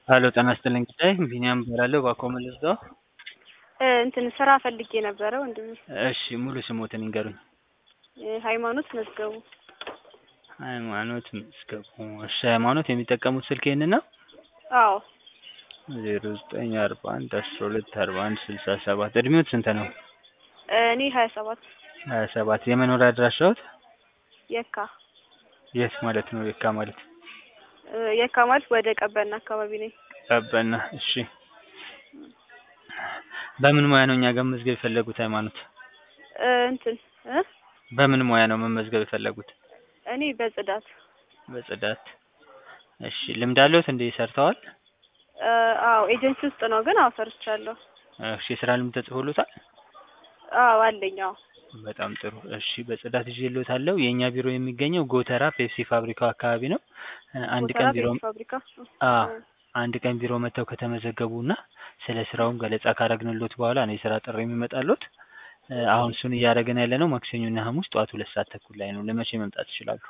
ሄሎ ጤና ይስጥልኝ ጉዳይ ቢኒያም እባላለሁ ባኮ መልስዳው እንትን ስራ ፈልጌ ነበረ ወንድሜ። እሺ ሙሉ ስሞትን ይንገሩኝ ሃይማኖት መዝገቡ። ሃይማኖት መዝገቡ እሺ ሃይማኖት የሚጠቀሙት ስልክ ይሄንን ነው አዎ ዜሮ ዘጠኝ አርባ አንድ አስራ ሁለት አርባ አንድ ስልሳ ሰባት እድሜዎት ስንት ነው እኔ ሀያ ሰባት ሀያ ሰባት የመኖሪያ አድራሻዎት የካ የት ማለት ነው የካ ማለት የካ ማለት ወደ ቀበና አካባቢ ነኝ። ቀበና እሺ በምን ሙያ ነው እኛ ጋር መመዝገብ የፈለጉት ሃይማኖት እንትን እ በምን ሙያ ነው መመዝገብ የፈለጉት እኔ በጽዳት በጽዳት እሺ ልምድ አለዎት እንዴ ሰርተዋል አዎ ኤጀንሲ ውስጥ ነው ግን አዎ ሰርቻለሁ። እሺ የስራ ልምድ ተጽፎሎታል አዎ አለኝ አዎ በጣም ጥሩ እሺ በጽዳት ይዤልዎታለሁ የእኛ ቢሮ የሚገኘው ጎተራ ፔፕሲ ፋብሪካው አካባቢ ነው አንድ ቀን ጎተራ ቢሮ ፔፕሲ ፋብሪካ አዎ አንድ ቀን ቢሮ መጥተው ከተመዘገቡና ስለ ስራውም ገለጻ ካረግንሎት በኋላ ነው የስራ ጥሪ የሚመጣሎት አሁን እሱን እያደረግን ያለ ነው ማክሰኞና ሐሙስ ጠዋት ሁለት ሰዓት ተኩል ላይ ነው ለመቼ መምጣት ይችላሉ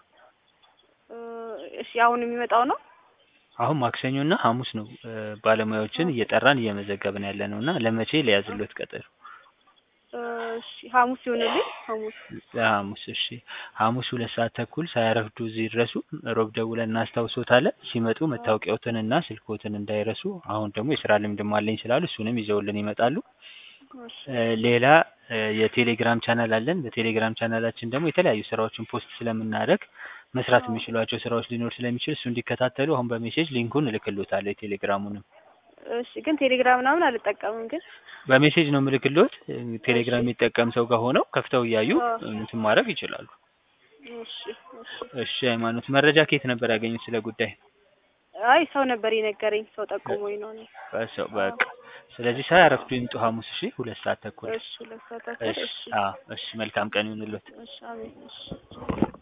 እሺ አሁን የሚመጣው ነው አሁን ማክሰኞና ሐሙስ ነው ባለሙያዎችን እየጠራን እየመዘገብን ያለ ነው እና ለመቼ ሊያዝሎት ቀጠሮ እሺ ሐሙስ ይሆንልኝ ሐሙስ ሐሙስ እሺ ሐሙስ ሁለት ሰዓት ተኩል ሳያረፍዱ እዚህ ይድረሱ ሮብ ደውለን እናስታውሶታለን ሲመጡ መታወቂያዎትንና ስልክዎትን እንዳይረሱ አሁን ደግሞ የስራ ልምድም አለኝ ስላሉ እሱንም ይዘውልን ይመጣሉ እሺ ሌላ የቴሌግራም ቻናል አለን በቴሌግራም ቻናላችን ደግሞ የተለያዩ ስራዎችን ፖስት ስለምናደርግ መስራት የሚችሏቸው ስራዎች ሊኖር ስለሚችል እሱ እንዲከታተሉ አሁን በሜሴጅ ሊንኩን እልክልዎታለሁ የቴሌግራሙንም እሺ ግን ቴሌግራም ምናምን አልጠቀምም ግን በሜሴጅ ነው ምልክልዎት ቴሌግራም የሚጠቀም ሰው ጋር ሆነው ከፍተው እያዩ እንትን ማድረግ ይችላሉ እሺ እሺ እሺ ሃይማኖት መረጃ ከየት ነበር ያገኙት ስለ ጉዳይ አይ ሰው ነበር የነገረኝ ሰው ጠቁሞኝ ነው እኔ በሰው በቃ ስለዚህ ሳያረፍዱ ይምጡ ሐሙስ እሺ ሁለት ሰዓት ተኩል እሺ ሁለት ሰዓት ተኩል እሺ እሺ አዎ እሺ መልካም ቀን ይሁንልዎት እሺ አሜን እሺ